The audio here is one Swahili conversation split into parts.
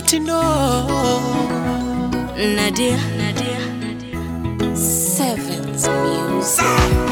mitindo Nadia, Nadia, Sevens Music.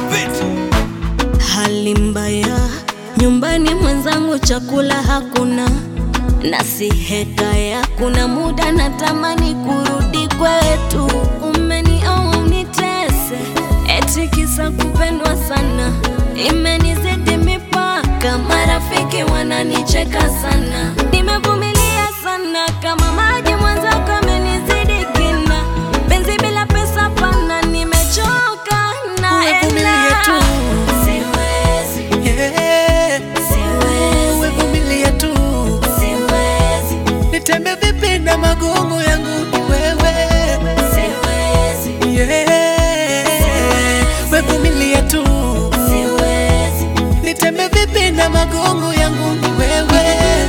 Hali mbaya nyumbani, mwenzangu, chakula hakuna na si hekaya. Kuna muda natamani kurudi kwetu, umenioa unitese, eti kisa kupendwa sana, imenizidi mipaka, marafiki wananicheka sana, nimevumilia sana kama maji, mwenzako amenizidi kina, penzi bila pesa pana, nimechoka Uvumilie naenda, tu. siwezi, yeah. siwezi, Uvumilie tu siwezi, nitembe vipi na magongo yangu ni wewe siwezi, yeah. Wevumilie tu siwezi. nitembe vipi na magongo yangu ni wewe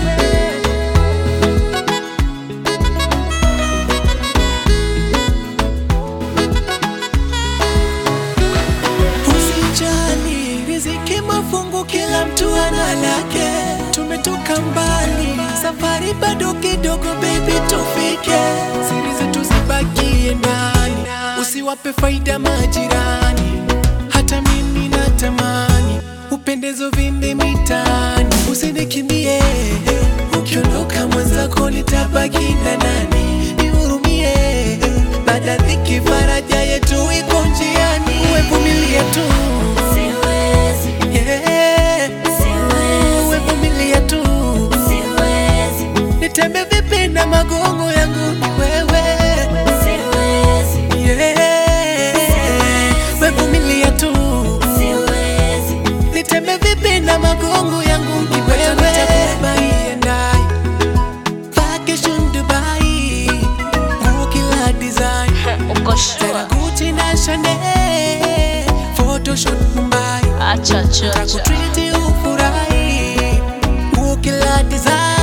Usijali, riziki mafungu, kila mtu ana lake. Tumetoka mbali, safari bado kidogo, baby, tufike. Siri zetu zibakie ndani, usiwape faida majirani. Hata mimi natamani upendezo vinde mitaani, usinikimbie. Ukiondoka mwenzako nitabaki na nani? Nihurumie, baada dhiki faraja yetu iko njiani. Wevumilie tu Siwezi, yeah. siwezi, Wevumilie tu siwezi, nitembe vipi na magongo yangu ni wewe siwezi, yeah. Wevumilie tu siwezi, nitembe vipi na magongo yangu ni wewe Nitakubai and I Vacation Dubai Nguo kila design uko Tena sure? Gucci na Chanel Photoshoot Mumbai Acha, acha, acha. Takutriti ufurahi Nguo kila design